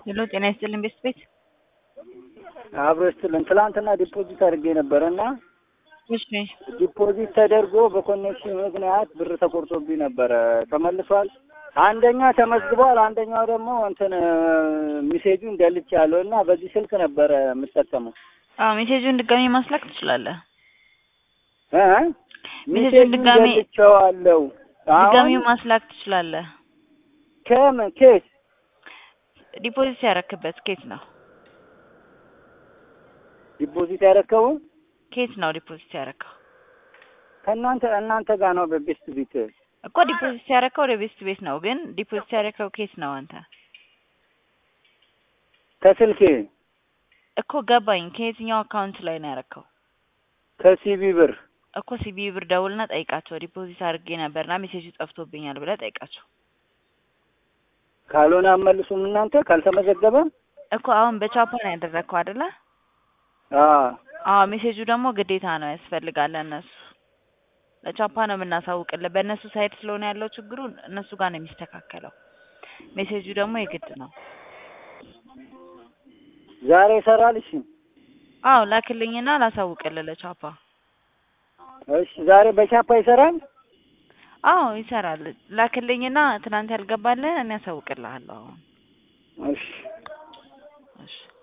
ሄሎ ጤና ይስጥልን ቤት ቤት አብሮ ይስጥልን። ትላንትና ዲፖዚት አድርጌ ነበረ እና እሺ ዲፖዚት ተደርጎ በኮኔክሽን ምክንያት ብር ተቆርጦብኝ ነበረ። ተመልሷል። አንደኛ ተመዝግቧል፣ አንደኛው ደግሞ እንትን ሚሴጁን ደልቻለሁ እና በዚህ ስልክ ነበረ የምጠቀመው አዎ ሜሴጁን ድጋሜ ማስላክ ትችላለህ። እ ሜሴጁን ሚሴጁን ድጋሜ- ደልቼዋለሁ። ድጋሜ አሁን ማስላክ ትችላለህ። ከምን ኬስ ዲፖዚት ያረክበት ኬት ነው ዲፖዚት ያረከቡ ኬት ነው ዲፖዚት ያረከው ከእናንተ እናንተ ጋር ነው በቤስት ቢት እኮ ዲፖዚት ያረከው ወደ ቤስት ቤት ነው፣ ግን ዲፖዚት ያረከው ኬት ነው አንተ ከስልኬ እኮ ገባኝ። ከየትኛው አካውንት ላይ ነው ያረከው? ከሲቢ ብር እኮ ሲቢ ብር ደውልና ጠይቃቸው። ዲፖዚት አድርጌ ነበርና ሜሴጁ ጠፍቶብኛል ብለህ ጠይቃቸው። ካልሆነ አመልሱም እናንተ ካልተመዘገበ እኮ አሁን በቻፓ ነው ያደረግከው አይደለ? አ አዎ ሜሴጁ ደግሞ ግዴታ ነው ያስፈልጋል። እነሱ ለቻፓ ነው የምናሳውቅልህ። በእነሱ ሳይድ ስለሆነ ያለው ችግሩ እነሱ ጋር ነው የሚስተካከለው። ሜሴጁ ደግሞ የግድ ነው። ዛሬ ይሰራል። እሺ አዎ ላክልኝና ላሳውቅልህ ለቻፓ። እሺ ዛሬ በቻፓ ይሰራል። አዎ ይሰራል። ላክልኝና ትናንት ያልገባልህ እኔ ያሳውቅልሃለሁ አሁን። እሺ እሺ